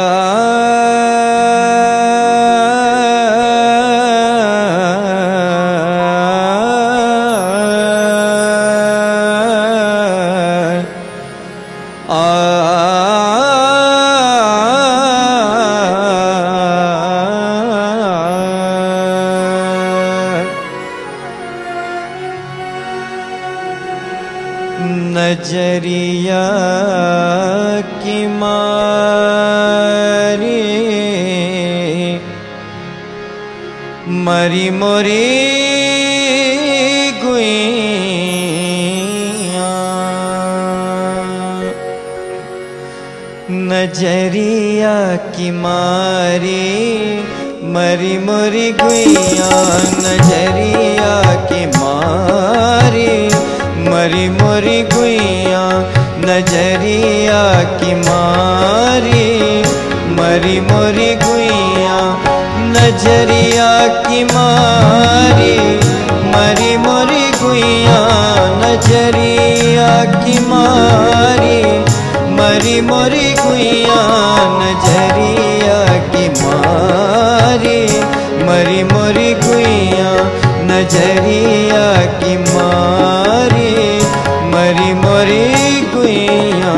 नजरिया की मारी मरी मोरी गुइया नजरिया की मारी मरी मोरी गुइया नजरिया की मारी मरी मोरी गुइया नजरिया की मारी मरी मोरी गुइया नजरिया की मारी मरी मोरी गुइया नजरिया की मारी मरी मोरी गुइया नजरिया की मारी मरी मोरी गुइया नजरिया की मारी मरी मोरी गुइया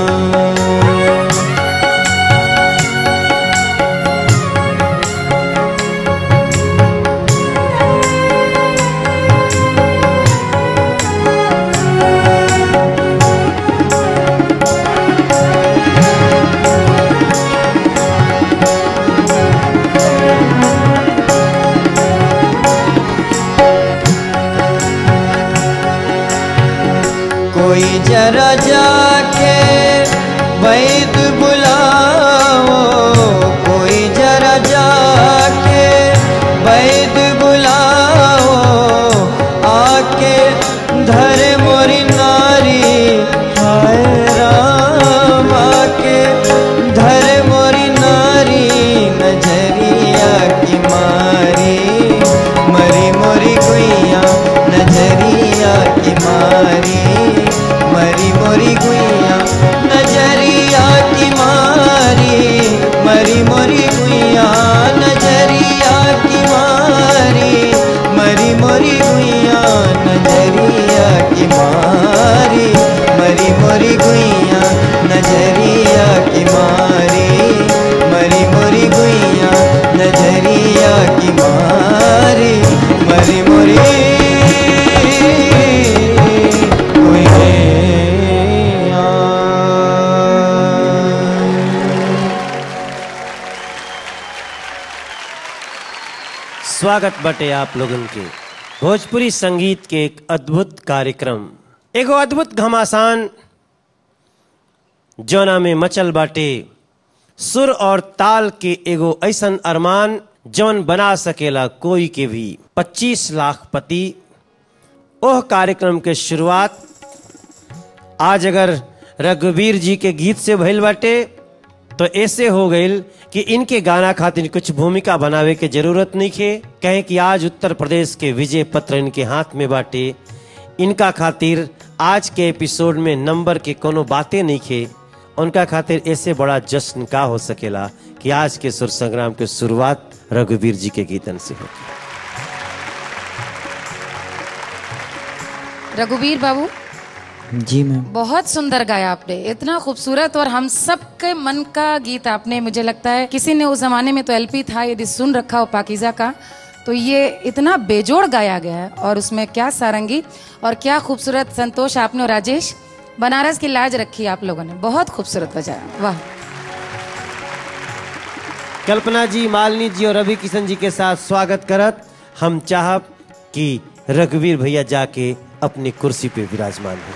कोई जरा जाके वैद बुलाओ कोई जरा जाके वैद बुलाओ आके धरे मोरी नारी हाय राम आके धरे मोरी नारी नजरिया की मारी मरी मोरी गुइया नजरिया की मारी मरी मोरी गुइया नजरिया की मारी मरी मोरी गुइया नजरिया की मारी मरी मोरी गुइया नजरिया की मारी मरी मोरी गुइया नजरिया की मारी मरी मोरी गुइया नजरिया की मारी मरी मोरी स्वागत बटे आप लोगन के भोजपुरी संगीत के एक अद्भुत कार्यक्रम एगो अद्भुत घमासान जौना में मचल बाटे सुर और ताल के एगो ऐसन अरमान जौन बना सकेला कोई के भी 25 लाख पति ओह कार्यक्रम के शुरुआत आज अगर रघुवीर जी के गीत से भइल बाटे तो ऐसे हो गईल कि इनके गाना खातिर कुछ भूमिका बनावे के जरूरत नहीं खे कहें कि आज उत्तर प्रदेश के विजय पत्र इनके हाथ में बाटे इनका खातिर आज के एपिसोड में नंबर के कोनो बातें नहीं खे उनका खातिर ऐसे बड़ा जश्न का हो सकेला कि आज के सुर संग्राम के शुरुआत रघुवीर जी के गीतन से होगी रघुवीर बाबू जी मैम बहुत सुंदर गाया आपने इतना खूबसूरत और हम सबके मन का गीत आपने मुझे लगता है किसी ने उस जमाने में तो एलपी था यदि सुन रखा हो पाकिजा का तो ये इतना बेजोड़ गाया गया है और उसमें क्या सारंगी और क्या खूबसूरत संतोष आपने और राजेश बनारस की लाज रखी आप लोगों ने बहुत खूबसूरत बजाया वाह कल्पना जी मालिनी जी और रवि किशन जी के साथ स्वागत करत हम चाहब कि रघुवीर भैया जाके अपनी कुर्सी पे विराजमान हो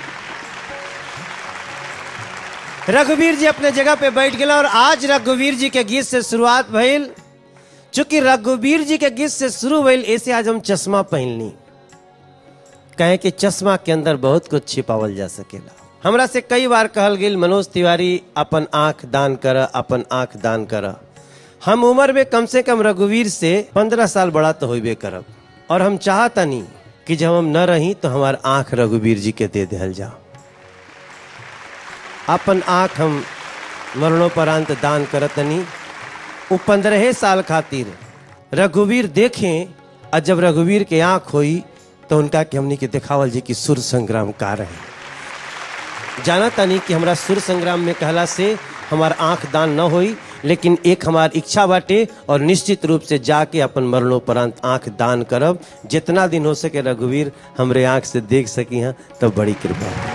रघुवीर जी अपने जगह पे बैठ गए और आज रघुवीर जी के गीत से शुरुआत भइल चूंकि रघुवीर जी के गीत से शुरू भइल ऐसे आज हम चश्मा पहनली कहे कि चश्मा के अंदर बहुत कुछ छिपावल जा सकेला हमरा से कई बार कहल गेल मनोज तिवारी अपन आंख दान कर अपन आंख दान कर हम उम्र में कम से कम रघुवीर से पंद्रह साल बड़ा तो होबे करब और हम चाहतनी कि जब हम न रही तो हमार आंख रघुवीर जी के दे दिहल जाओ अपन आंख हम मरणोपरांत दान करतनी वो पंद्रह साल खातिर रघुवीर देखें और जब रघुवीर के आंख हुई तो उनका कि हमनी के दिखावल जी कि सुर संग्राम का रहे जाना तनी कि हमरा सुर संग्राम में कहला से हमार आंख दान न होई लेकिन एक हमार इच्छा बाटे और निश्चित रूप से जाके अपन मरणोपरांत आंख दान करब जितना दिन हो सके रघुवीर हमरे आंख से देख सकी हैं तो बड़ी कृपा है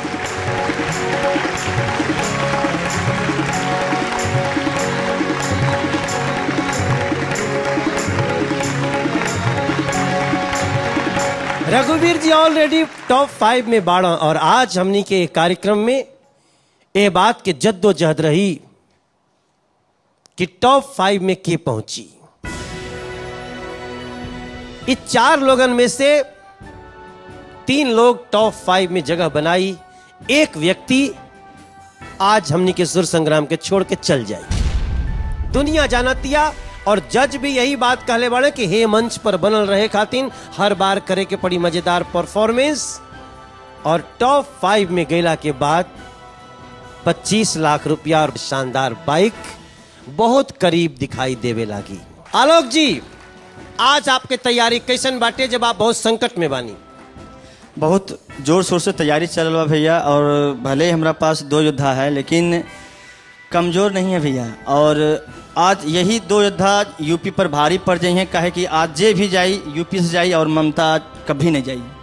रघुवीर जी ऑलरेडी टॉप फाइव में बाड़ा और आज हमनी के कार्यक्रम में ये बात के जद्दोजहद रही कि टॉप फाइव में के पहुंची इस चार लोगन में से तीन लोग टॉप फाइव में जगह बनाई एक व्यक्ति आज हमनी के सुर संग्राम के छोड़ के चल जाए दुनिया जानतिया और जज भी यही बात कहले बाड़े कि हे मंच पर बनल रहे खातिन हर बार करे के पड़ी मजेदार परफॉर्मेंस और टॉप फाइव में गैला के बाद 25 लाख रुपया और शानदार बाइक बहुत करीब दिखाई देवे लागी आलोक जी आज आपके तैयारी कैसन बाटे जब आप बहुत संकट में बानी बहुत जोर शोर से तैयारी चल रहा भैया और भले ही हमारा पास दो योद्धा है लेकिन कमज़ोर नहीं है भैया और आज यही दो योद्धा यूपी पर भारी पड़ जाई हैं काहे कि आज जे भी जाई यूपी से जाई और ममता आज कभी नहीं जाई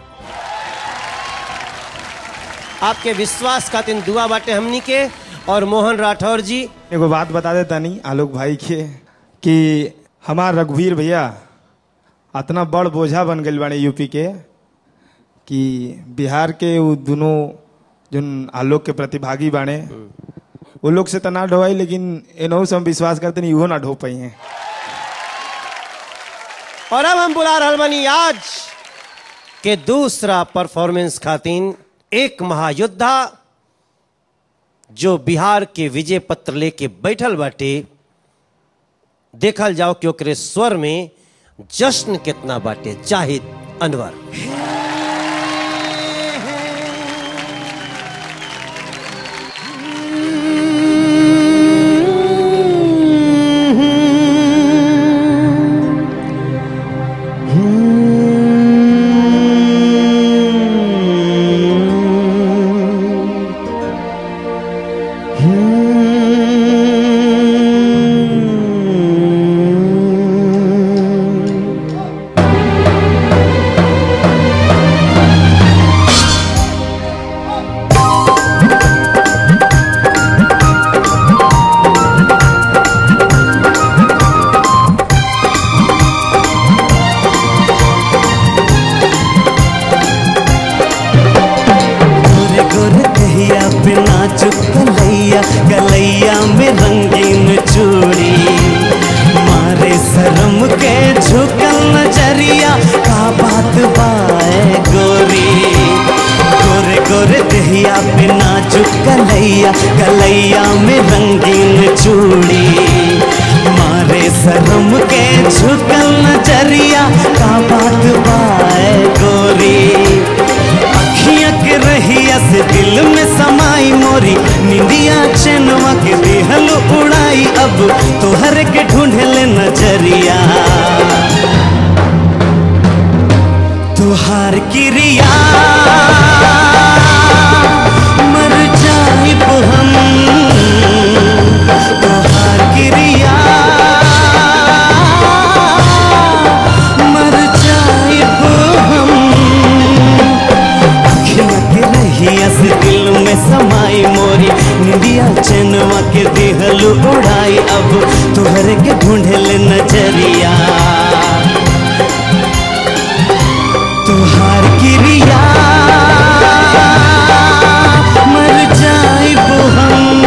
आपके विश्वास खातिर दुआ बाटे हमनी के और मोहन राठौर जी एगो बात बता देता नहीं आलोक भाई के कि हमार रघुवीर भैया इतना बड़ बोझा बन गई बाड़े यूपी के कि बिहार के वो दोनों जो आलोक के प्रतिभागी बाड़े वो लोग से तो ना ढोवाई लेकिन इनहू से हम विश्वास करते नहीं वो ना ढो पाई हैं और अब हम बुला रहल बानी आज के दूसरा परफॉर्मेंस खातिन एक महायोद्धा जो बिहार के विजय पत्र लेके बैठल बाटे देखल जाओ कि ओकरे स्वर में जश्न कितना बाटे जाहिद अनवर गोरे गोरे कहिया पे नाचुक कलैया कलैया में रंगीन चूड़ी मारे शर्म के झुकल नजरिया का बात बाए गोरी गोरे गोरे दहिया पे नाचुक कलैया कलैया में रंगीन चूड़ी मारे शर्म के झुकल नजरिया का बात बाए गोरी अखियां के रहिया से दिल में समाई मोरी निंदिया चनवा के दिहल उड़ाई अब तोहर के ढूंढले नजरिया तुहार क्रिया मर जाइब हम तुहार क्रिया मर जाइब हम अखियाँ के रहिया से दिल में समाई मोरी निंदिया चनवा के दिहल उड़ाई अब तोहरे के ढूंढल नजरिया तुहार क्रिया मर जाइब हम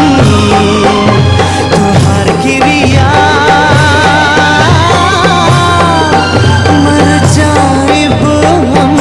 तुहार क्रिया मर जाइब हम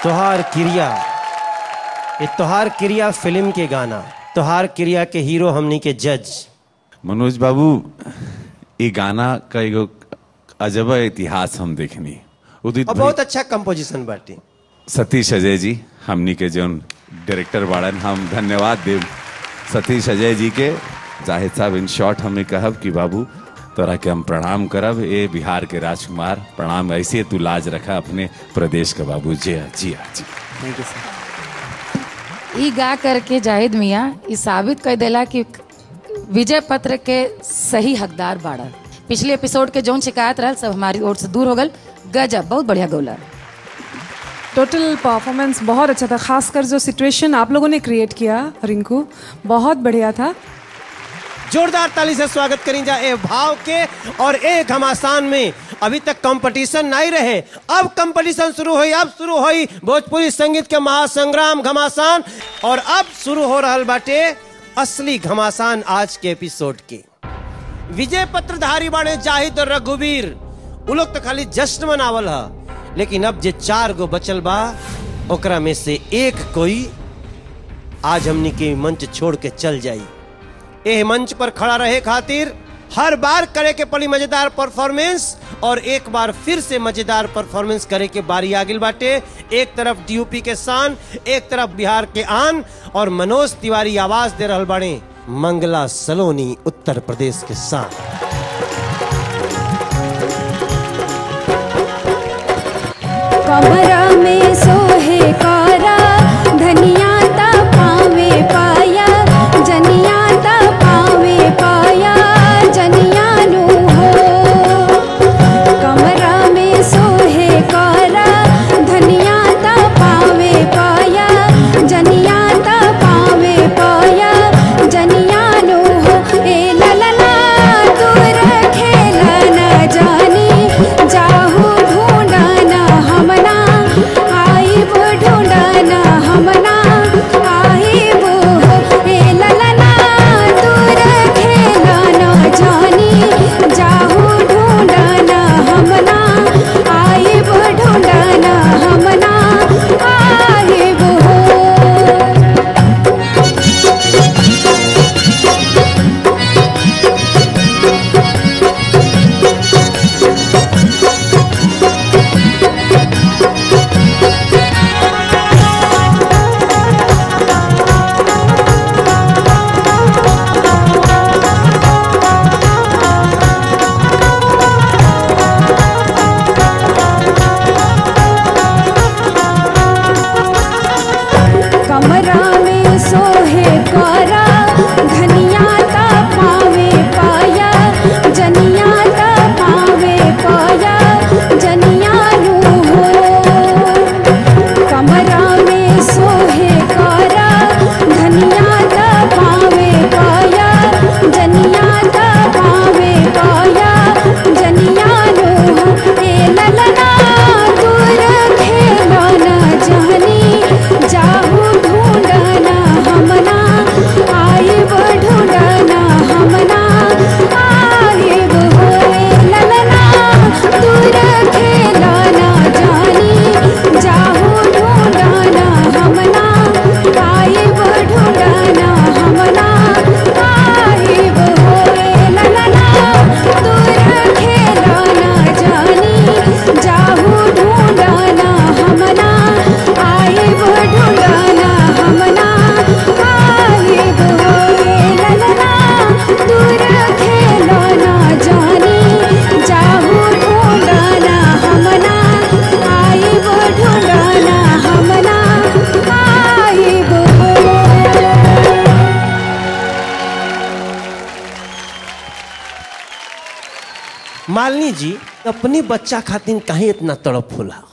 तोहार क्रिया ये तोहार क्रिया फिल्म के गाना तोहार क्रिया के हीरो हमनी के जज मनोज बाबू ये गाना का एगो अजब इतिहास हम देखनी उदित और भाई बहुत अच्छा कंपोजिशन बाटी सतीश अजय जी हमनी के जौन डायरेक्टर बाड़न हम धन्यवाद देव सतीश अजय जी के जाहिद साहब इन शॉर्ट हमें कहब कि बाबू तोरा के हम प्रणाम करब ए बिहार के राजकुमार प्रणाम ऐसे तू लाज रखा अपने प्रदेश का बाबू जी हाँ, जी हाँ, जी ई गा करके जाहिद मियाँ ई साबित कर देला कि विजय पत्र के सही हकदार बाड़ा पिछले एपिसोड के जौन शिकायत रहल सब हमारी ओर से दूर हो गल गजब बहुत बढ़िया गौला टोटल परफॉर्मेंस बहुत अच्छा था खासकर जो सिचुएशन आप लोगों ने क्रिएट किया रिंकू बहुत बढ़िया था जोरदार ताली से स्वागत करी जा ए भाव के और एक घमासान में अभी तक कंपटीशन नहीं रहे अब कंपटीशन शुरू हुई अब शुरू हुई भोजपुरी संगीत के महासंग्राम घमासान और अब शुरू हो रहल बाटे असली घमासान आज के एपिसोड के विजय पत्रधारी बाड़े जाहिद और रघुवीर उ लोग तो खाली जश्न मनावल ह लेकिन अब जे चार गो बचल बा ओकरा में से एक कोई आज हमनी के मंच छोड़ के चल जाई एह मंच पर खड़ा रहे खातिर हर बार करे के पड़ी मजेदार परफॉर्मेंस और एक बार फिर से मजेदार परफॉर्मेंस करे के बारी आगिल बाटे एक तरफ डीयूपी के शान एक तरफ बिहार के आन और मनोज तिवारी आवाज दे रहल बाड़े मंगला सलोनी उत्तर प्रदेश के शान कमरा में सोहे कारा धनिया ता पावे पाया जनिया ता पावे पाया जनिया नु हो कमरा में सोहे कारा धनिया ता पावे पाया जनिया ता पावे पाया जनिया नु हो ए ललला दूर खेला न जानी जाहू ढूंढना हमना आइब ढूंढना हमना आइब हो ए ललना दूर खेला न जानी जाहू ढूंढना हमना आइब ढूंढना हमना आइब हो कमरा में सोहे कारा धनिया ता पावे पाया जनिया ता पावे पाया जनिया नु हो कमरा में सोहे कारा धनिया ता पावे पाया जनिया ता पावे पाया जनिया नु हो ए ललना दूर खेला न जानी जाहू ढूंढना हमना आइब ढूंढना हमना आइब हो ए ललना दूर खेला न जानी जाहू ढूंढना हमना आइब ढूंढना हमना आइब हो ए ललना दूर खेला न जानी जाहू ढूंढना हमना आइब ढूंढना हमना आइब हो ए ललना दूर खेला न जानी जाहू ढूंढना हमना आइब ढूंढना हमना आइब हो मालिनी जी अपने बच्चा खातिर काहे इतना तड़प होला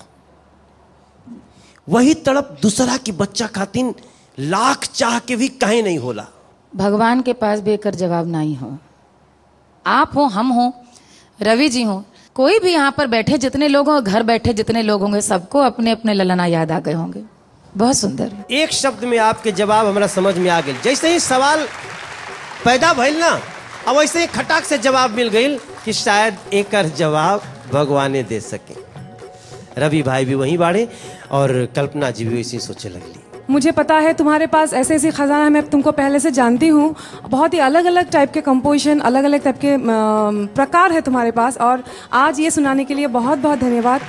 वही तड़प दूसरा के बच्चा खातिर लाख चाह के भी काहे नहीं होला भगवान के पास भी एकर जवाब नहीं हो आप हो हम हो रवि जी हो कोई भी यहाँ पर बैठे जितने लोग हों घर बैठे जितने लोग होंगे सबको अपने अपने ललना याद आ गए होंगे बहुत सुंदर एक शब्द में आपके जवाब हमरा समझ में आ गई जैसे ही सवाल पैदा भइल ना अब वैसे ही खटाक से जवाब मिल गई कि शायद एकर जवाब भगवाने दे सके रवि भाई भी वहीं बाड़े और कल्पना जी भी वैसे सोचे लगली मुझे पता है तुम्हारे पास ऐसे ऐसी खजाना है, मैं तुमको पहले से जानती हूँ बहुत ही अलग अलग टाइप के कंपोजिशन अलग अलग टाइप के अम, प्रकार है तुम्हारे पास और आज ये सुनाने के लिए बहुत बहुत धन्यवाद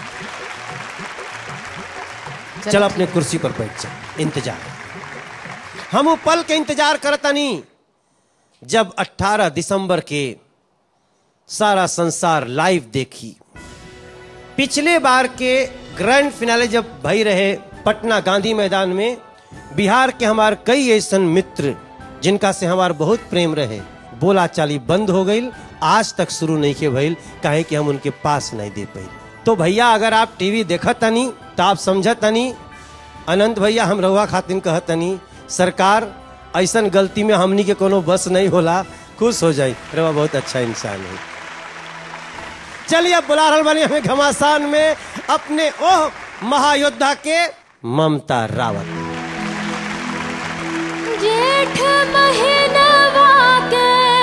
चल अपने कुर्सी पर बैठ जा इंतजार हम वो पल के इंतजार करतनी जब 18 दिसंबर के सारा संसार लाइव देखी पिछले बार के ग्रैंड फिनाले जब भई रहे पटना गांधी मैदान में बिहार के हमार कई ऐसे मित्र जिनका से हमार बहुत प्रेम रहे बोला चाली बंद हो गई आज तक शुरू नहीं के भइल काहे कि हम उनके पास नहीं दे पाई तो भैया अगर आप टीवी देखत तनी तो आप समझत तनी अनंत भैया हम रहुआ खातिन कहत तनी सरकार ऐसन गलती में हमनी के कोनो बस नहीं होला खुश हो जाई रहुआ बहुत अच्छा इंसान है चलिए अब बुला रहल बानी हमें घमासान में अपने ओह महायोद्धा के ममता रावत जेठ महीनवा के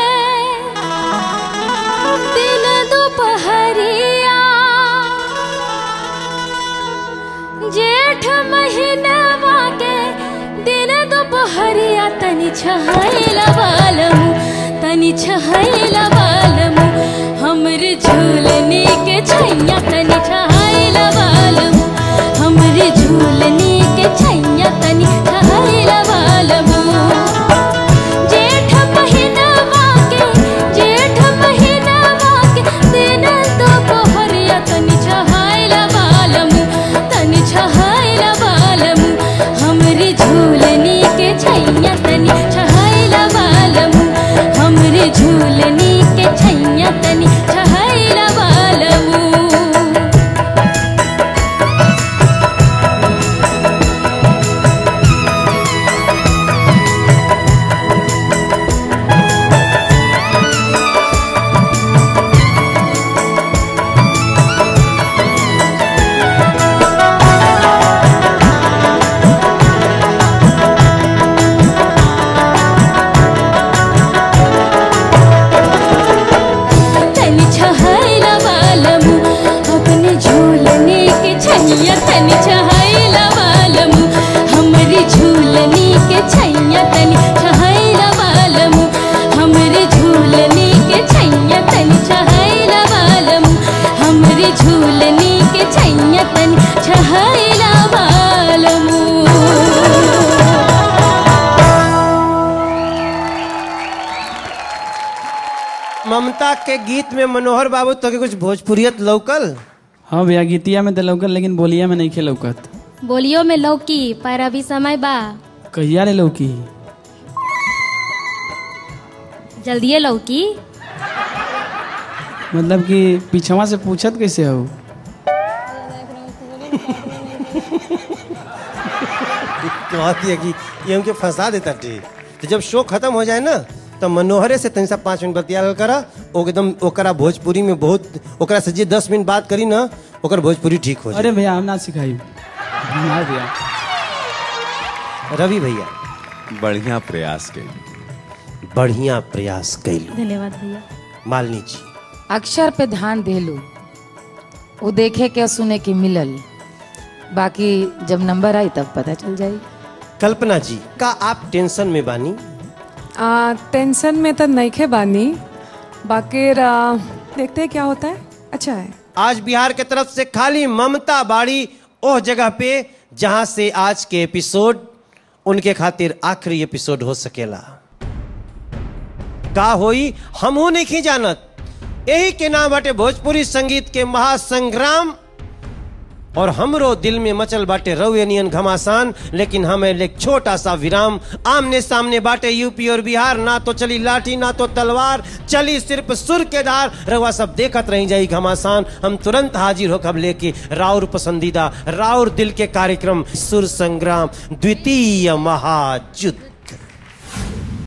दिन दोपहरिया जेठ महीनवा के दिन दोपहरिया तनि छहैला बालम तनि छहैला बालम हमर झूलने के छैया तनि छहैला बालम हमर झूलने के छैया तनि छहैला बालम जेठ महीनवा के जेठ महीनवा के दिन दोपहरिया तनि छहैला बालम तनि छहैला बालम हमरे झूलनी के छैया तनि छहैला बालम हमरे झूलनी के छैया तनि छहैला बालम तनि छहैला बालम अपने झूलने के छैया तनि छहैला बालम हमरे झूलने के छैया तनि छहैला बालम हमरे झूलने के छैया तनि छहैला बालम हमरे झूलने के छैया तनि छहैला बालम ममता के गीत में मनोहर बाबू तो के कुछ भोजपुरियत लौकल हाँ भैया गीतिया में तो लौकत लेकिन बोलिया में नहीं खे लौकत बोलियो में लौकी पर अभी समय बा कहिया रे लौकी जल्दिए लौकी मतलब कि पीछवा से पूछत कैसे हो कहती है कि ये हमके फंसा देता टे तो जब शो खत्म हो जाए ना तो मनोहरे से तनी सा पाँच मिनट बतिया करा ओ एकदम ओकरा भोजपुरी में बहुत ओकरा से जे दस मिनट बात करी ना ओकर भोजपुरी ठीक हो जाए अरे भैया हम ना सिखाई हाँ भैया रवि भैया बढ़िया प्रयास के बढ़िया प्रयास कैलू धन्यवाद भैया मालिनी जी अक्षर पे ध्यान देलू वो देखे के और सुने के मिलल बाकी जब नंबर आई तब पता चल जाई कल्पना जी का आप टेंशन में बानी आ, टेंशन में तो नहीं खे बानी बाकी आ, देखते हैं क्या होता है अच्छा है आज बिहार के तरफ से खाली ममता बाड़ी ओह जगह पे जहां से आज के एपिसोड उनके खातिर आखिरी एपिसोड हो सकेला का होई हमहू नहीं जानत यही के नाम बाटे भोजपुरी संगीत के महासंग्राम और हमरो दिल में मचल बाटे रउनियन घमासान लेकिन हमें एक छोटा सा विराम आमने सामने बाटे यूपी और बिहार ना तो चली लाठी ना तो तलवार चली सिर्फ सुर के धार रवा सब देखत रही जाई घमासान हम तुरंत हाजिर होकर लेके राउर पसंदीदा राउर दिल के कार्यक्रम सुर संग्राम द्वितीय महायुद्ध